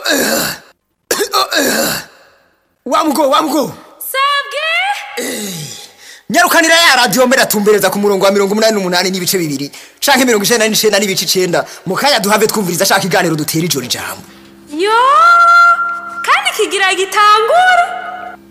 wamugo wamugo sabwe nyarukanira ya radiyo mbere atumbereza ku murongo wa mirongo umunani n'umunani n'ibice bibiri canke mirongo icenda n'icenda n'ibice icenda mu kanya duhave twumviriza ashaka iganiro dutera ijoro ijambo yo kandi kigira gitangura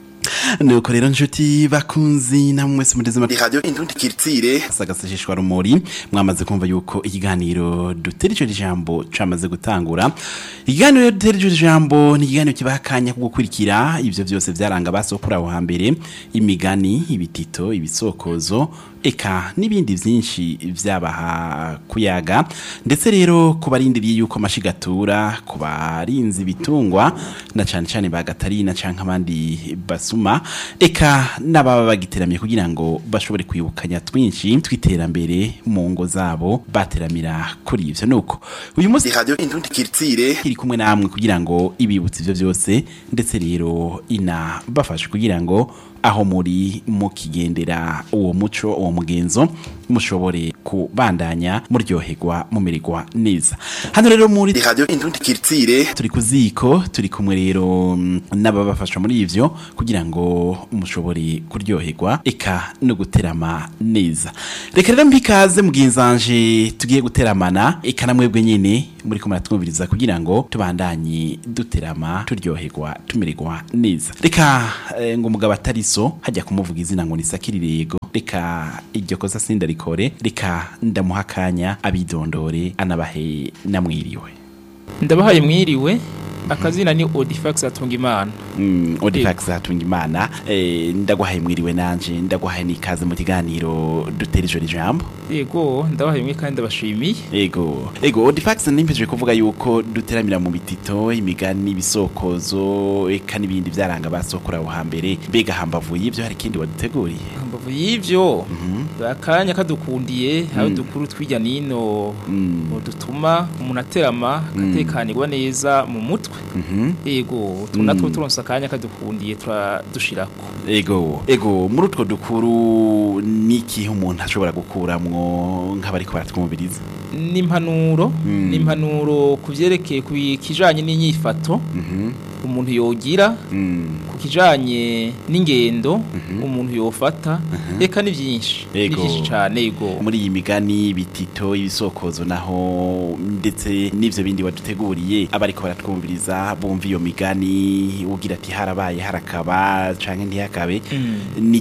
nuko rero nshuti bakunzi namwe mwese mugeze muri radio indundi kiritsire sagasesheshwa rumuri mwamaze kumva yuko ikiganiro dutera ico jambo camaze gutangura ikiganiro dutera ico jambo ni ikiganiro kibaha akanya ko gukurikira ivyo vyose vyaranga basokura aho hambere imigani ibitito ibisokozo eka n'ibindi vyinshi vyabaha kuyaga ndetse rero ku barindiriye yuko amashigatura ku barinzi ibitungwa na cane cane ba gatarina canke abandi basuma eka n'ababa bagiteramiye kugira ngo bashobore kwibukanya twinshi tw'iterambere mu ngo zabo bateramira kuri ivyo nuko uyu munsi radio indundi kiritsire iri kumwe namwe kugira ngo ibibutse ivyo vyose ndetse rero ina bafashe kugira ngo aho muri mukigendera uwo muco uwo mugenzo mushobore kubandanya muryoherwa mumererwa neza hano rero muri radio indundi kiritsire turi ku ziko turi kumwe rero mm, n'ababafasha muri ivyo kugira ngo mushobore kuryoherwa eka no guterama neza reka rero mbikaze mugenzanje tugiye guteramana eka na mwebwe nyene muri ko muratwumviriza kugira ngo tubandanye duterama turyoherwa tumererwa neza reka eh, ngo umugabo atari so hajya kumuvuga izina ngo nisakirire yego reka iryo kosa sindarikore reka ndamuha akanya abidondore anabahe namwiriwe ndabahaye mwiriwe akazina ni odifax atunga imana Mm, Odifax hatunga imana eh, ndaguhaye mwiriwe nanje ndaguhaye nikaze mu kiganiro dutera ijoro ijambo yego ndabahaye mwe kandi ndabashimiye ego ego Odifax nimpeje kuvuga yuko duteramira mu bitito imigani ibisokozo eka n'ibindi vyaranga basokora aho hambere mbega hambavu y'ivyo hari ikindi waduteguriye mbavu y'ivyo akanya kadukundiye aho Mm. dukuru twirya nino Mm. ngo dutuma umuntu aterama akatekanirwa neza mu mutwe Mhm. yego tu natwo turonse akanya kadukundiye turadushirako ego ego muri utwo dukuru n'ikihe umuntu ashobora gukuramwo nk'abariko baratwumviriza n'impanuro Mm. n'impanuro ku vyerekeye ku kijanye n'inyifato Mhm. umuntu yogira Mm. ku kijanye n'ingendo umuntu yofata eka ni byinshi ni Ego. byinshi cyane yego muri iyi migani bitito ibisokozo naho ndetse n'ivyo bindi waduteguriye abariko baratwumviriza bumva iyo migani ugira ati harabaye harakaba canke ntihakabe Mm.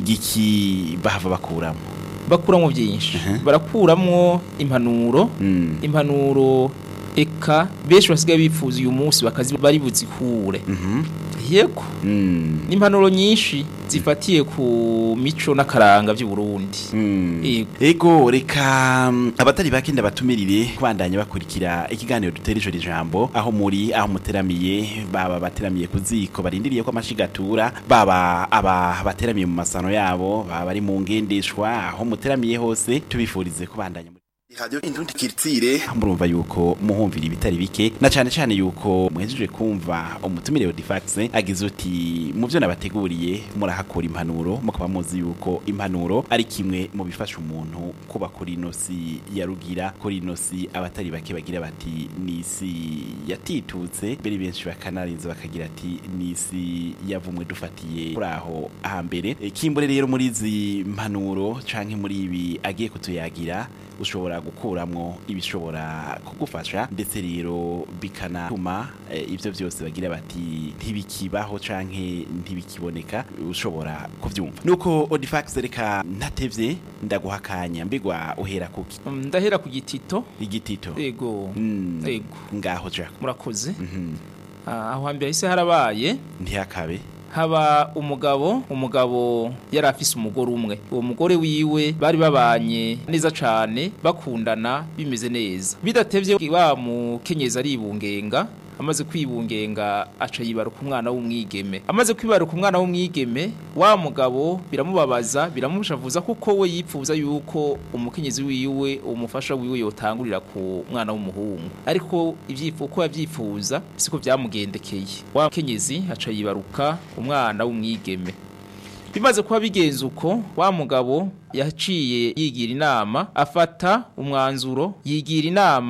n'igiki bahava bakuramo bakuramwo byinshi barakuramwo impanuro Mm. impanuro eka benshi basigaye bifuza uyu munsi bakazi bari buzikure Mhm. yego Mm. n'impanuro nyinshi zifatiye ku mico n'akaranga by'u Burundi Mm. Yego. ego reka mm, abatari bake ndabatumirire kubandanya bakurikira ikiganiro dutera ijoro ijambo aho muri aho muteramiye baba bateramiye ku ziko barindiriye ko amashigatura baba aba bateramiye mu masano yabo baba bari mu ngendeshwa aho muteramiye hose tubifurize kubandanya muri- radio indundi kiritsire murumva yuko muhumvira ibitari bike na cane cane yuko muhejeje kumva umutumire Odifax agize uti mu byo nabateguriye murahakura impanuro mukaba muzi yuko impanuro ari kimwe mu bifasha umuntu kuba kuri ino si ya rugira kuri ino si abatari bake bagira bati ni isi yatitutse mbere benshi bakanarinze bakagira ati ni isi yavumwe dufatiye kuri aho hambere E, kimbure rero muri izi mpanuro canke muri ibi agiye kutuyagira ushobora gukuramwo ibishobora kugufasha ndetse rero bikanatuma eh, ivyo vyose bagira bati ntibikibaho canke ntibikiboneka ushobora kuvyumva nuko Odifax reka ntatevye ndaguha akanya mbigwa uhera kuki Mm, ndahera ku gitito igitito yego Mm, yego ngaho ja murakoze Mhm. Ah, aho hambere hise harabaye ntihakabe haba umugabo umugabo yari afise umugore umwe uwo mugore wiwe bari babanye neza cane bakundana bimeze neza bidatevye wa mukenyezi aribungenga amaze kwibungenga aca yibaruka umwana w'umwigeme amaze kwibaruka umwana w'umwigeme wa mugabo biramubabaza biramushavuza kuko we yipfuza yuko umukenyezi wiwe umufasha wiwe yotangurira ku mwana w'umuhungu ariko ivyifu uko yavyifuza siko vyamugendekeye wa mukenyezi aca yibaruka umwana w'umwigeme bimaze kuba bigenze uko wa mugabo yaciye yigira inama afata umwanzuro yigira inama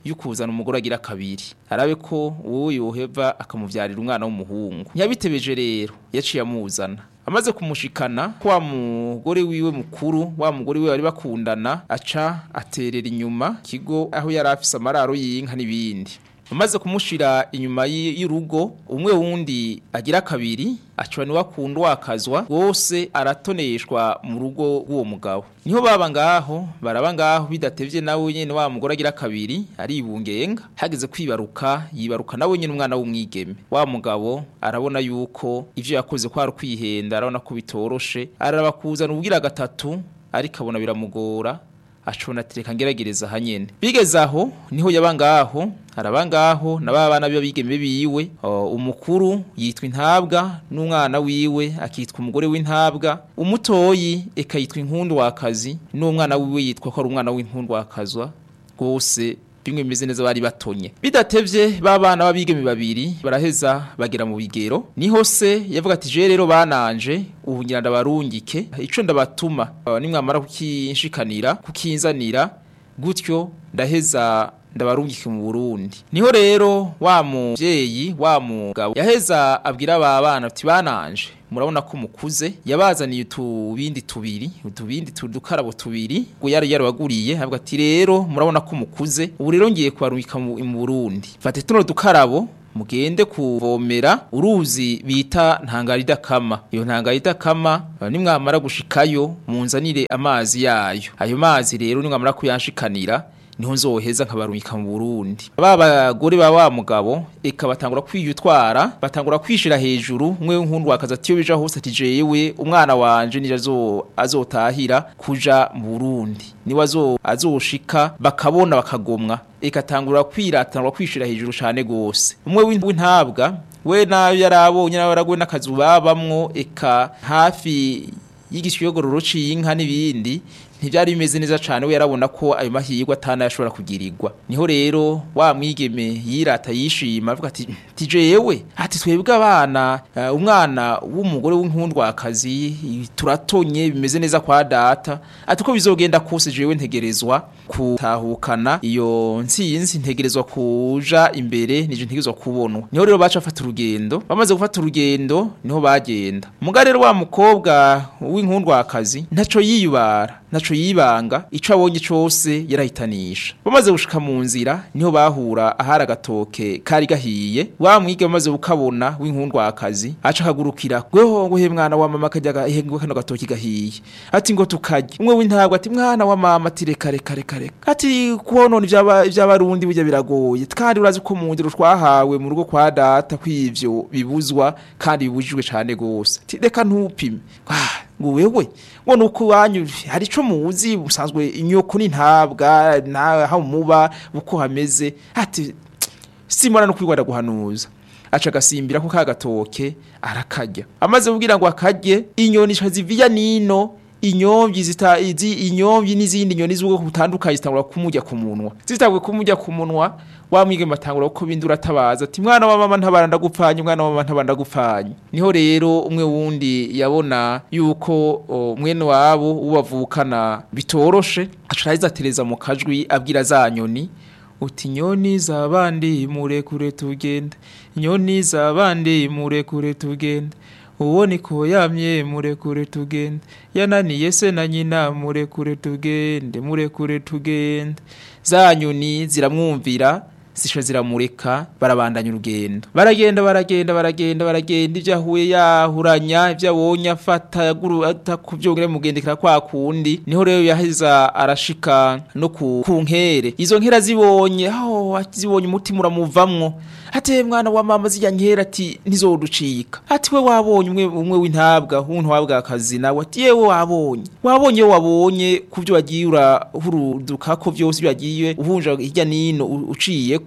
yo kuzana umugore agira kabiri arabe ko uwo yoheva akamuvyarira umwana w'umuhungu ntiyabitebeje rero yaciye amuzana amaze kumushikana kwa mugore wiwe mukuru wa mugore wiwe bari bakundana aca aterera inyuma kigo aho yari afise amararo y'inka n'ibindi amaze kumushira inyuma y- y'urugo umwe wundi agira kabiri acwa niwe akunda wakazwa wose aratoneshwa mu rugo rw'uwo mugabo niho baba ngaho baraba ngaho bidatevye nawe nyene wa mugore agira kabiri aribungenga hageze kwibaruka yibaruka nawe nyene umwana w'umwigeme wa mugabo arabona yuko ivyo yakoze ko ari kwihenda arabona ko bitoroshe araba kuzana ubwira gatatu ariko abona biramugora acona ati reka ngeragereza hanyene bigeze aho niho yaba ngaho araba ngaho na ba bana b'abigeme biwe o, umukuru yitwa intabwa n'umwana wiwe akitwa umugore w'intabwa umutoyi eka yitwa inkundu wakazi n'umwana wiwe yitwa ko ari umwana w'inkundu wakazwa rwose bimwe bimeze neza bari batonye bidatevye babana babigeme babiri baraheza bagera mu bigero niho se yavuga ati je rero bananje ubu ngira ndabarungike ico ndabatuma uh, nimwamara kukinshikanira kukinzanira gutyo ndaheza ndabarungike mu Burundi niho rero wa muvyeyi wa mugabo yaheza abwira aba bana ati bananje murabona ko mukuze yabazaniye utubindi tubiri utubindi tudukarabo tubiri ngo yari yarabaguriye avuga ati rero murabona ko mukuze ubu rero ngiye kubarungika mu mu Burundi fate tuno dukarabo mugende kuvomera uruzi bita ntangarida kama iyo ntangarida kama eh, nimwamara gushikayo munzanire amazi yayo ayo mazi rero nimwamara kuyanshikanira niho nzoheza nkabarungika mu Burundi ba bagore ba wa mugabo eka batangura kwiyutwara batangura kwishira hejuru umwe w'inkundu wakaza ati yo bija hose ati jewe umwana wanje nije azo azotahira kuja mu Burundi niwe azo azoshika bakabona bakagomwa eka tangura kwiratangura kwishira hejuru cane gose umwe w'in- w'intabwa we nayo yarabonye nawe yaragwe n'akazu babamwo eka hafi y'igishiyogororo c'inka n'ibindi ntivyari bimeze neza cane we yarabona ko ayo mahirwe atana yashobora kugirirwa niho rero wa mwigeme yirata yishima avuga ati ti jewe ati twebwe abana uh, umwana w'umugore w'inkundwakazi turatonye bimeze neza kwa data ati ko bizogenda kose jewe ntegerezwa kutahukana iyo ntsinzi ntegerezwa kuja imbere nije ntegerezwa kubonwa niho rero baca bafata urugendo bamaze gufata urugendo niho bagenda muga rero wa mukobwa w'inkundwakazi ntaco yiyubara ntaco yibanga ico abonye cose yarahitanisha bamaze gushika mu nzira niho bahura ahari agatoke kari gahiye wa mwige bamaze gukabona w'inkundwakazi aca akagurukira gweho ngo he mwana wa mama kajya ihengwe kano gatoki gahiye ati ngo tukarye umwe w'intabwa ati mwana wa mama ati reka reka reka reka ati kubonona ivy'aba- ivy'abarundi burya biragoye kandi urazi ko mu ndero twahawe mu rugo kwa data kw'ivyo bibuzwa kandi bibujijwe cane gose ati reka ntupime Ah, ngo wewe ngo nuko wanyu hari ico muzi busanzwe inyoko n'intabwa naho muba uko hameze ati simona no kwigwada guhanuza aca agasimbira ko ka gatoke arakarya amaze kubwira ngo akarye inyoni ica ziviya nino inyomvyi zita izi inyomvyi n'izindi nyoni z'ubwoko butandukanye zitangura kumurya ku munwa zitaguye kumurya ku munwa wa mwigeme atangura ko bindura atabaza ati mwana wa mama ntabara ndagupfanye mwana wa mama ntabara ndagupfanye niho rero umwe wundi yabona yuko o, mwene wabo ubavukana bitoroshe aca aheza atereza mu kajwi abwira za nyoni uti nyoni zabandi murekure tugende nyoni zabandi murekure tugende uwo niko yamye murekure tugende yananiye se na nyina murekure tugende murekure tugende za nyoni ziramwumvira zisha ziramureka barabandanya urugendo baragenda baragenda baragenda baragenda ibyo ahuye yahuranya ibyo abonye afata yaguru atakuvyongera mugendekera kwa kundi niho rero yaheza arashika no ku, ku nkere izo nkera zibonye aho zibonye umutima uramuvamwo ate mwana wa mama zijya nkera ati ntizoducika ati we wabonye umwe umwe w'intabwa w'intwabwa akazi nawe ati yewe wabonye wabonye wabonye kuvyo wagiye urahuruduka ko vyose byagiye uhunja hirya nino u- uciye ko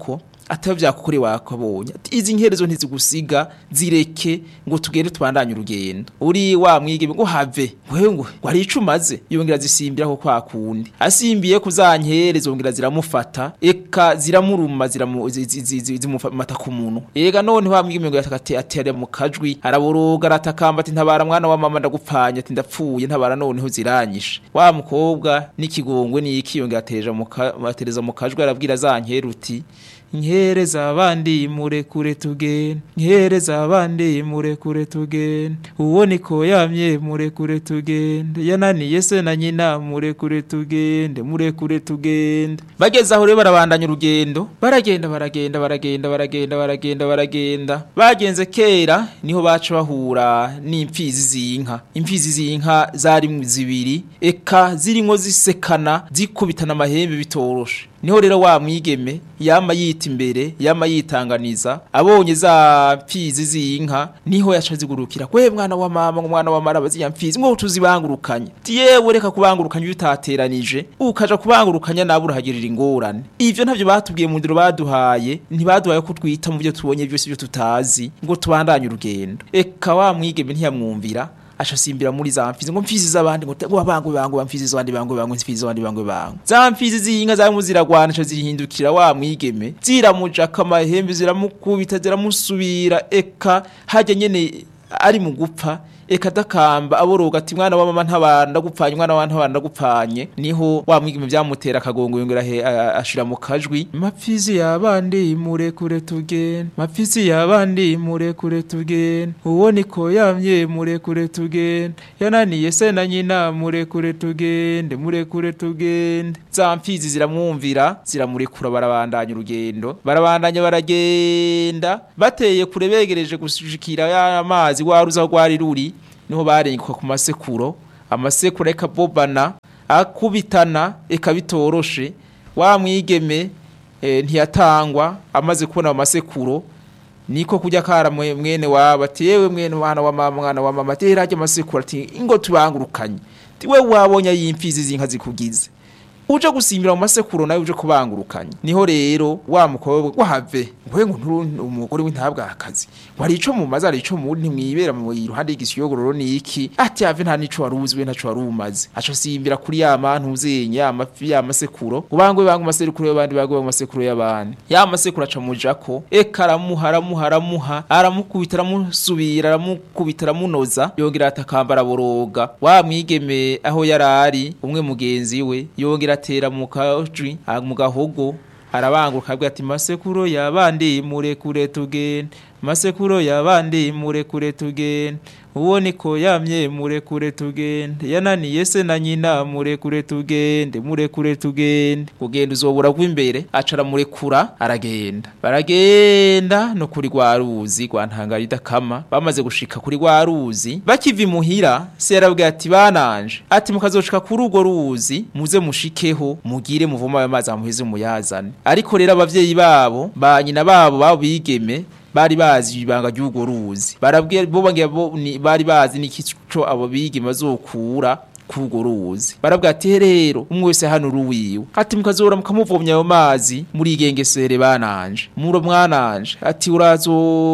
ataba vyakukore wakabonye ati izi nkerezo ntizigusiga zireke ngo tugende tubandanye urugendo uri wa mwigeme ngo have wewe ngo ngo hari ico umaze yongera zisimbira ko kwa kundi asimbiye ku za nkere zongera ziramufata eka ziramuruma ziramu zi- zi- zi- zi- zimufata ku muntu ega none wa mwigeme ngo yatakate atere mu kajwi araboroga aratakamba ati ntabara mwana wa mama ndagupfanya ati ndapfuye ntabara noneho ziranyishe wa mukobwa n'ikigongwe n'iki yongera atereja mu ka- atereza mu kajwi arabwira za nkere uti nkere z'abandi murekure tugende nkere z'abandi murekure tugende uwo niko yamye murekure tugende yananiye se na nyina murekure tugende murekure tugende bageze aho rero barabandanya urugendo baragenda baragenda baragenda baragenda baragenda baragenda bagenze kera niho baca bahura n'impfizi z'inka impfizi z'inka zari zibiri eka zirimo zisekana zikubitana amahembe bitoroshe niho rero wa mwigeme yama yita imbere yama yitanganiza abonye za mpfizi z'inka niho yaca zigurukira kwe mwana wa mama ngo mwana wa maraba ziya mpfizi ngo tuzibangurukanye ti yewe reka kubangurukanya iyo utateranije ukaja kubangurukanya nawe urahagirira ingorane ivyo ntavyo batubwiye mu ndiro baduhaye ntibaduhaye ko twita mu byo tubonye byose byo tutazi ngo tubandanye urugendo eka wa mwigeme ntiyamwumvira ashasimbira muri za mfizi ngo mfizi z'abandi ngo te- ngo bangu bangu mfizi z'abandi bangu bangu mfizi z'abandi bangu bangu za mfizi z'inka zarimo ziragwana aca zihindukira wa mwigeme ziramujaka amahembe ziramukubita ziramusubira eka hajya nyene ari mu gupfa eka dakamba aboroga ati mwana wa mama ntabara ndagupfanye mwana wa ntabara ndagupfanye niho wa mwigeme byamutera akagongo yongera he a- ashira mu kajwi mapfizi yabandi murekure tugende mapfizi yabandi murekure tugende uwo niko yamye murekure tugende yananiye se na nyina murekure tugende murekure tugende za mfizi ziramwumvira ziramurekura barabandanya urugendo barabandanya baragenda bateye kure begereje gushikira ya mazi waruza aho rwari ruri niho barenguka ku masekuro amasekuro ekabobana akubitana eka bitoroshe wa mwigeme eh, ntiyatangwa amaze kubona amasekuro niko kujya kara mwe- mwene wabo ati yewe mwene mwana wa mama mwana wa mama ati rajya amasekuro ati ingo tubangurukanye ati we wabonye yimfizi zinka zikugize uje gusimbira mu masekuro nawe uje kubangurukanya niho rero wa mukobwa wahave ngwe ngo nturu umugore w'intabwa akazi wari ico mu mazi ari ico mu ntimwibera mu iruhande y'igisiyogororo niki ati have nta nico waruzi we ntaco warumaze aco simbira kuri ya mantu uzenye ya mafi ya masekuro ubangwe bangu masekuro y'abandi bagwe mu masekuro y'abandi ya masekuro aca mujako eka aramuha aramuha aramuha aramukubita aramusubira aramukubita aramunoza yongera atakambara boroga wa mwigeme aho yarari umwe mugenzi we yongera atera mu kajwi ah, mu gahogo arabanguruka abwira ati masekuro yabandi murekure tugende masekuro yabandi murekure tugende uwo niko yamye murekure tugende yananiye se na nyina murekure tugende murekure tugende kugenda uzobura rw'imbere aca aramurekura aragenda baragenda no kuri rwa ruzi rwa ntangara idakama bamaze gushika kuri rwa ruzi bakiva imuhira se yarabwira ati bananje ati mukazoshika kuri urwo ruzi muze mushikeho mugire muvoma ayo mazi amuheze muyazane ariko rero abavyeyi babo ba nyina babo babo bigeme bari bazi ibanga ry'urwo ruzi barabwira bo bagira bo ni- bari bazi n'ikico abo bigeme bazokura kurwo ruzi barabwira ati rero umwe wese hano uruwiwe ati mukazora mukamuvomya ayo mazi murigengesere bananje muro mwananje ati urazo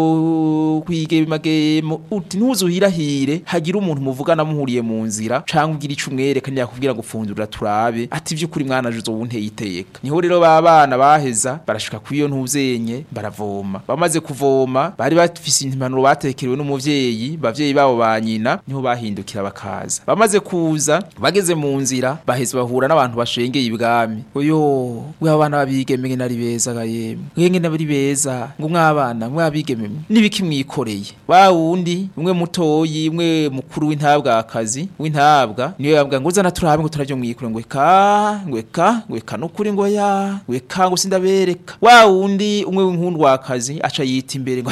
kwigemagemo uti ntuzuhirahire hagira umuntu muvugana muhuriye mu nzira canke ugira ico umwereka ntiyakubwira ngo fundurira turabe ati vy'ukuri mwanaje uzobunteye iteka niho rero ba bana baheza barashika kwiyo ntuzenye baravoma bamaze kuvoma bari bafise impanuro batekerewe n'umuvyeyi bavyeyi babo ba nyina niho bahindukira bakaza bamaze kuza bageze mu nzira baheze bahura n'abantu bashengeye ibwami oyo we abana babigeme ngene ari beza ga yemwe ngene bari beza ngo mwabana mwabigeme nibiki mwikoreye wa wundi umwe mutoyi umwe mukuru w'intabwa akazi w'intabwa niyo yabwa ngo zana turabe ngo turavyo mwikure ngo eka ngo eka ngo eka nukuri ngo ya ngo eka ngo sindabereka wa wundi umwe w'inkundwa akazi aca yita imbere ngo "Ah,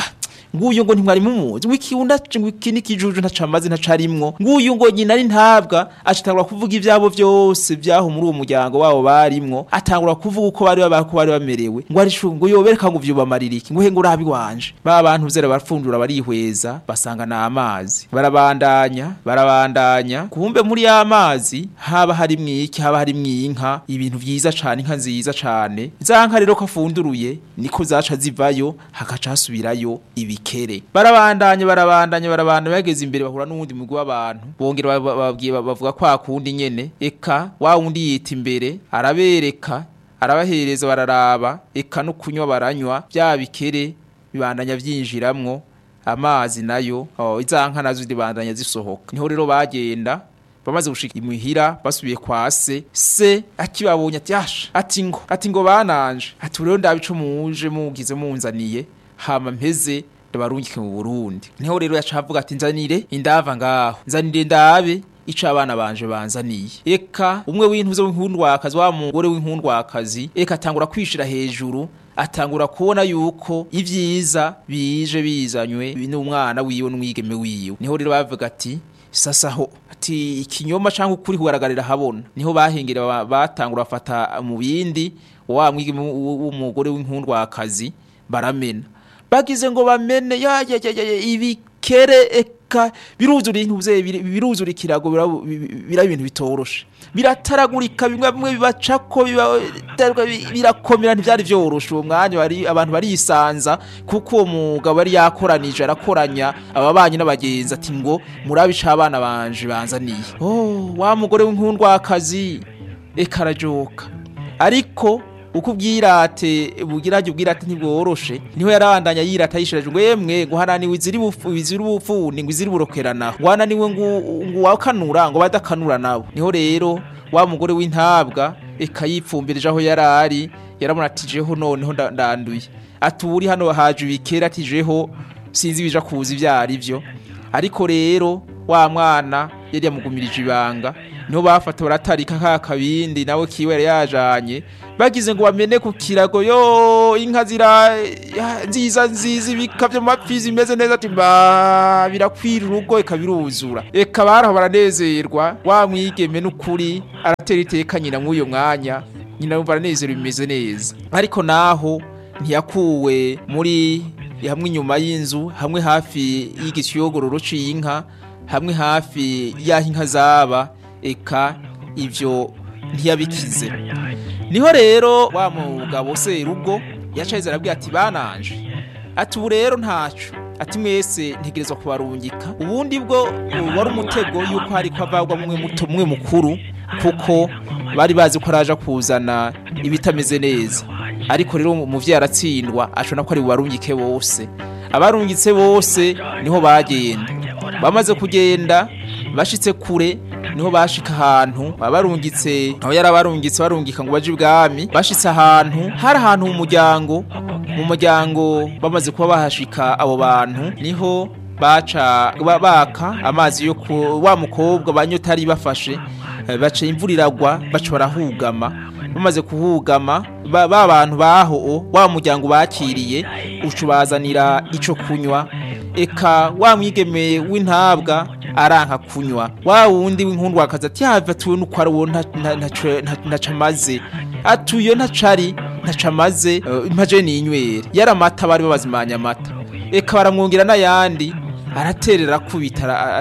nguyu ngo ntimwari mumuzi ngo iki unda ngo iki n'ikijuju ntacamaze ntacarimwo nguyu ngo nyina ari ntabwa acitangura kuvuga ivyabo vyose vyaho muri uwo muryango wabo barimwo atangura kuvuga uko bari babako bari bamerewe ngo ari shu ngo yobereka ngo vyubamarira iki ngo he ngo urabi wanje ba bantu zera barafundura barihweza basanga na amazi barabandanya barabandanya kumbe muri ya mazi haba hari mwiki haba hari mwinka ibintu vyiza cane inka nziza cane za nka rero ko afunduruye niko zaca zivayo hakaca hasubirayo ibikere barabandanya barabandanya barabandanya bageze imbere bahura n'uwundi mugwi w'abantu bongera ba- babwiye bavuga kwa kundi nyene eka wa wundi yita imbere arabereka arabahereza bararaba eka no kunywa baranywa bya bikere bibandanya vyinjiramwo amazi nayo oh, iza nka nazo zibandanya zisohoka niho rero bagenda bamaze gushika imuhira basubiye kwa se se akibabonye ati yasha ati ngo ati ngo bananje ati rero ndabico muje mugize munzaniye hama mpeze ndabarungike mu Burundi niho rero yaca avuga ati nzanire indava ngaho nzanire ndabe ico abana banje banzaniye eka umwe w'intuze w'inkundwakazi wa mugore w'inkundwakazi eka atangura kwishira hejuru atangura kubona yuko ivyiza bije bizanywe n'umwana wiwe n'umwigeme wiwe niho rero bavuga ati sasa ho ati ikinyoma canke ukuri kugaragarira habona niho bahengera ba- batangura bafata mu bindi wa mwigeme w- w'umugore w'inkundwakazi baramena bagize ngo bamene ya ya ya ya ya, ibikere eka biruzura intuze biruzura ikirago biraba- bi- bi- biraba ibintu bitoroshe birataragurika bimwe bimwe bibacako biba- bi- birakomera ntivyari vyoroshe uwo mwanya bari abantu barisanza kuko uwo mugabo yari yakoranije arakoranya ababanyi n'abagenzi ati ngo murabe ico abana banje banzaniye oh wa mugore w'inkundwakazi eka arajoka ariko uko ubwirate bugirage ubwirate ntibworoshe niho yarabandanya yirata yishireje ngo yemwe ngo hananiwe iziri bufu iziri bufuni ngo iziri burokerana ngo hananiwe ngo ngo wakanura ngo badakanura nabo niho rero wa mugore w'intabwa eka yipfumbirije aho yarari yaramuratijeho noneho nda- ndanduye ati uri hano haje ibikera atijeho sinzi bija kuza ivyo ari vyo ariko rero wa mwana yari yamugumirije ibanga niho bafata baratarika ka kabindi nawe kiwe yari yajanye bagize ngo bamene ku kirago yo inka zira ya, nziza nziza ibika vy'amapfi zimeze neza ati mba birakwira urugo eka biruzura eka baraho baranezerwa wa mwigeme n'ukuri aratera iteka nyina mw'uyo mwanya nyina yumva aranezerwa bimeze neza ariko naho ntiyakuwe muri hamwe inyuma y'inzu hamwe hafi y'igiciyogororo c'inka hamwe hafi y'aho inka zaba eka ivyo ntiyabikize niho rero wa mugabo serugo yacaheze arabwira ati bananje ati ubu rero ntaco ati mwese ntegerezwa kubarungika ubundi bwo uh, wari umutego yuko hariko avagwa mwe muto mwe mukuru kuko bari bazi ko araja kuzana ibitameze neza ariko rero umuvyeyi aratsindwa acona ko ari bubarungike bose abarungitse bose niho bagenda bamaze kugenda bashitse kure niho bashika ahantu abarungitse aho yari abarungitse barungika ngo baje ibwami bashitse ahantu hari ahantu mu muryango mu muryango bamaze kuba bahashika abo bantu niho baca ba- baka amazi yo ku wa mukobwa banyotari bafashe eh, baca imvura iragwa baca barahugama bamaze kuhugama ba ba bantu baho wa muryango bakiriye ucu bazanira ico kunywa eka wa mwigeme w'intabwa aranka kunywa wa wundi w'inkundwakazi ati yava tuwe nuko ari uwo nta- nta- ntaco- nta- ntacamaze atuyo ntacari ntacamaze eh, impaje n'inywere yari amata bari babazimanya amata eka baramwongera n'ayandi araterera akubita ara-